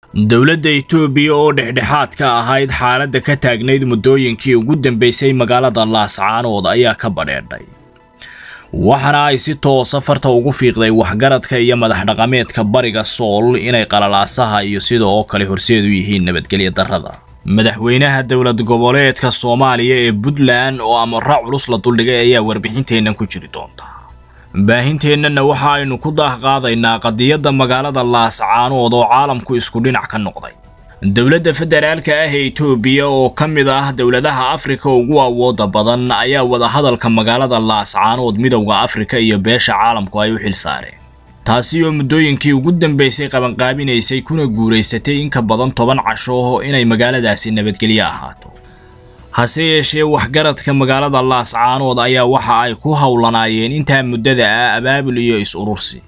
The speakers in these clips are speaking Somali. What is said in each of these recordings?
dowladda itoobiya oo dhexdhexaad ka ahayd xaaladda ka taagnayd muddooyinkii ugu dambeysay magaalada laascaanood ayaa ka badheedhay waxaana ay si toosa farta ugu fiiqday waxgaradka iyo madax dhaqameedka bariga sool inay qalalaasaha iyo sida oo kale horseed u yihiin nabadgelya darrada madaxweynaha dowlad goboleedka soomaaliya ee puntland oo amara culus la duldhigay ayaa warbixinteennan ku jiri doonta baahinteennana waxa aynu ku daah qaadaynaa qadiyadda magaalada laascaanood oo caalamku isku dhinac ka noqday dowladda federaalka ah ee itoobiya oo ka mid ah dowladaha afrika ugu awooda badan ayaa wadahadalka magaalada laascaanood midowda afrika iyo beesha caalamku ay u xil saareen taasi oo muddooyinkii ugu dambeysay qabanqaabinaysay kuna guuraysatay in ka badan toban casho inay magaaladaasi nabadgelyo ahaato hase yeeshee waxgaradka magaalada laascaanood ayaa waxa ay ku howlanaayeen intaa muddada ah abaabul iyo is-urursi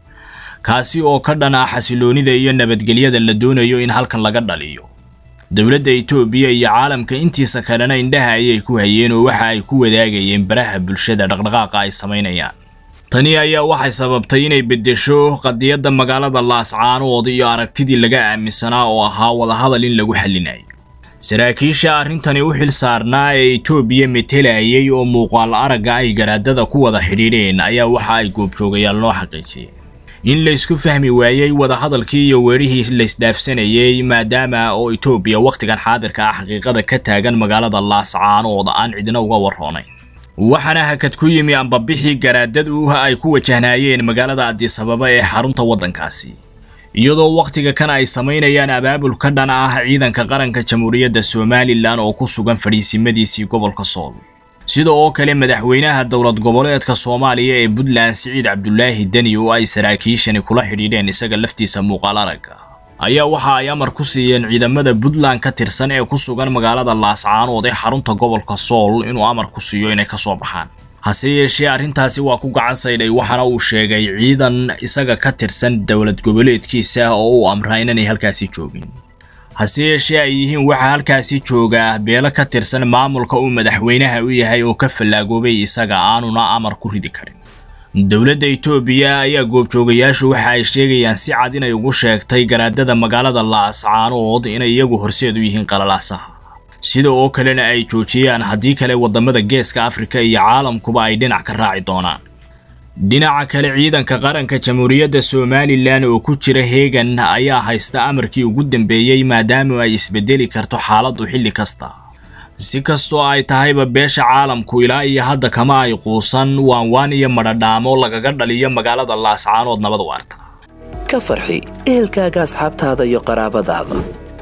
kaasi oo ka dhan ah xasiloonida iyo nabadgelyada la doonayo in halkan laga dhaliyo dowladda itoobiya iyo caalamka intiisa kalena indhaha ayay ku hayeen oo waxa ay ku wadaagayeen baraha bulshada dhaqdhaqaaqa ay samaynayaan tani ayaa waxay sababtay inay beddesho qadiyadda magaalada laascaanood iyo aragtidii laga aaminsanaa oo ahaa wadahadal in lagu xallinayo saraakiisha arrintani u xil saarnaa ee itoobiya metelayay oo muuqaal aragga ay garaadada ku wada xidhiidheen ayaa waxa ay goobjoogayaal noo xaqiijiyeen in laysku fahmi waayey wadahadalkii iyo weerihii laysdhaafsanayay maadaama oo itoobiya wakhtigan xaadirka ah xaqiiqada ka taagan magaalada laascaanood aan cidina uga warroonayn waxaana hakad ku yimi ambabixii garaadadu ay ku wajahnaayeen magaalada adisababa ee xarunta waddankaasi iyadoo wakhtiga kan ay samaynayaan abaabul ka dhan ah ciidanka qaranka jamhuuriyadda somalilan oo ku sugan fadhiisimadiisii gobolka sool sida oo kale madaxweynaha dowlad goboleedka soomaaliya ee puntland siciid cabdulaahi deni oo ay saraakiishani kula xidhiidheen isaga laftiisa muuqaal aragga ayaa waxa ay amar ku siiyeen ciidamada puntland ka tirsan ee ku sugan magaalada laascaanood ee xarunta gobolka sool inuu amar ku siiyo inay ka soo baxaan hase yeeshee arrintaasi waa ku gacan saydhay waxaana uu sheegay ciidan isaga ka tirsan dowlad goboleedkiisa oo uu amraa inanay halkaasi joogin hase yeeshee ay yihiin waxaa halkaasi joogaa beelo ka tirsan maamulka uu madaxweynaha u yahay oo ka fallaagoobay isaga aanuna amar ku ridi karin dowladda itoobiya ayaa goobjoogayaashu waxa ay sheegayaan si cad inay ugu sheegtay garaadada magaalada laascaanood inay iyagu horseed u yihiin qalalaasaha sida oo kalena ay joojiyaan haddii kale waddamada geeska afrika iyo caalamkuba ay dhinac ka raaci doonaan dhinaca kale ciidanka qaranka jamhuuriyadda somalilan oo ku jira heegan ayaa haysta amarkii ugu dambeeyey maadaama ay isbedeli karto xaaladdu xilli kasta si kastoo ay tahayba beesha caalamku ilaa iyo hadda kama ay quusan waanwaan iyo madhadhaamo lagaga dhaliyo magaalada laascaanood nabad waarta ka farxi ehelkaaga asxaabtaada iyo qaraabadaada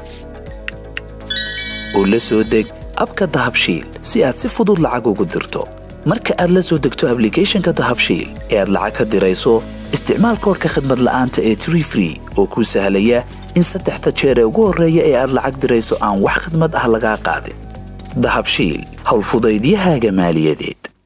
oo la soo deg abka dahabshiil si aad si fudud lacag ugu dirto marka aad la soo degto ablicathonka dahabshiil ee aad lacag ka dirayso isticmaal koorka khadmad la'aanta ee tree free oo kuu sahlaya in saddexda jeer ee ugu horreeya ee aad lacag dirayso aan wax khadmad ah lagaa qaadin dahabshiil howlfudaydiyahaaga maaliyadeed